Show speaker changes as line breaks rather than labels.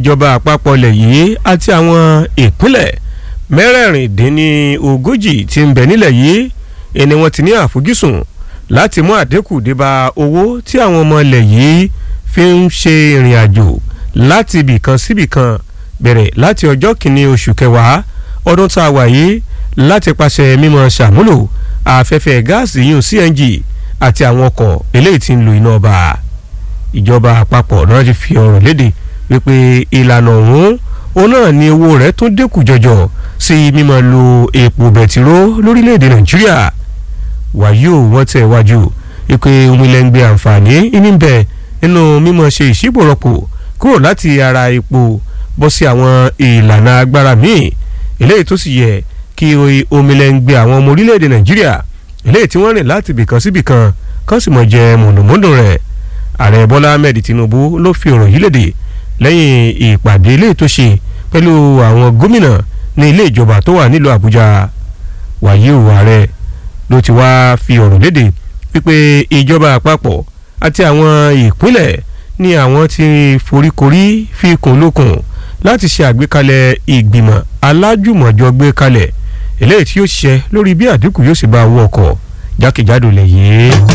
ìjọba àpapọ̀ ilẹ̀ yìí àti àwọn ìpínlẹ̀ mẹ́rẹ̀ẹ̀rìndínlógójì tí ń bẹ nílẹ̀ yìí ẹni wọ́n ti ní àfojúsùn láti mú àdínkù débá owó tí àwọn ọmọ ilẹ̀ yìí fi ń ṣe ìrìn àjò láti ibìkan síbìkan bẹ̀rẹ̀ láti ọjọ́ kìíní oṣù kẹwàá ọdún tá a wà yìí láti pàṣẹ mímọ ṣàmúlò afẹ́fẹ́ gáàsì yún CNG àti àwọn ọkọ̀ eléyìí tí ń lo iná ọba ìjọba àpapọ̀ náà ti fi ọ̀rọ̀ léde wípé ìlànà ọ̀hún òun náà ni owó rẹ̀ tún dínkù jọjọ sí mímọ lo epo bẹtiró lórílẹ̀‐èdè Nàìjíríà wàyí ò wọ́n tẹ̀ wájú wípé omilẹ̀ngbẹ̀ àǹfààní níbẹ̀ nínú mímọ ṣe ìṣípòrọ̀pò kúrò láti ara epo bọ́ sí àwọn ìlànà agbára míì eléyìí tó sì yẹ kí omilẹ̀ngbẹ̀ àwọn ọmọ orílẹ̀‐èdè Nàìjíríà eléyìí tí wọ́n rìn láti ibìkan síbìkan kán sì mọ̀ jẹ mọ̀nàmọ́dún rẹ̀ ààrẹ bọ́lá ahmed tinubu ló fi ọ̀rọ̀ yìí léde lẹ́yìn ìpàdé ilé tó ṣe pẹ̀lú àwọn gómìnà ní ilé ìjọba tó wà nílùú àbújá wàyí ò ààrẹ ló ti wá fi ọ̀rọ̀ léde wípé ìjọba àpapọ̀ àti àwọn ìpínlẹ̀ ní àwọn ti foríkorí fi kùn lókun láti ṣe àgbékalẹ̀ ìgbìmọ̀ alájùmọ̀jọ gbé kalẹ̀ eléyìí tí yóò ṣiṣẹ́ lórí bí àdínkù yóò sì bá owó ọkọ̀ jákèjádò lẹ̀ yìí.